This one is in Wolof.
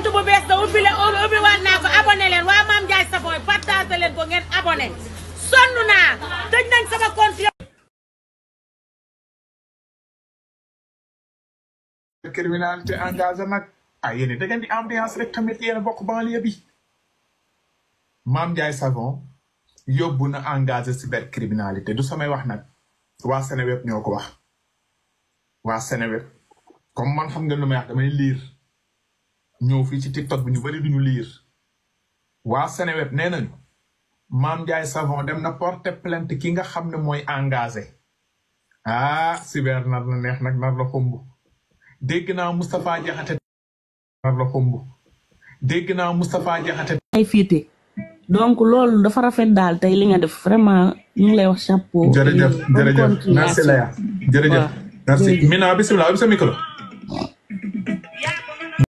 compte bu bees da ubbi le ubbi waat naa ko abonné leen waa Mame Ndiaye Savon partage leen ko ngeen abonné sonn naa tëj nañ sama compte criminalité engagé nag ah yéen da ngeen di ambiance rek tamit yéen a bokk banlieue bi Mame Ndiaye Savon yóbbu na engagé cybercriminalité du samay wax nag waa Seneweb ñoo ko wax waa Seneweb comme man xam nga lu may wax damay liir ñëw fii ci TikTok bi ñu bari duñu liir waa Seneweb nee nañu Mame Ndiaye Savon dem na porter plainte ki nga xam ne mooy engagé ah cyber nar la neex nag nar la xumb dégg naa Moustapha Diakhaté nar la xumb dégg naa Moustapha Diakhaté ay fiite donc loolu dafa rafet daal tey li nga def vraiment ñu ngi lay wax chapeau. jërëjëf et bonne jërëjëf merci continuation. Léa jërëjëf Waaw, merci jërëjëf. Mina bisimilah bi sa micro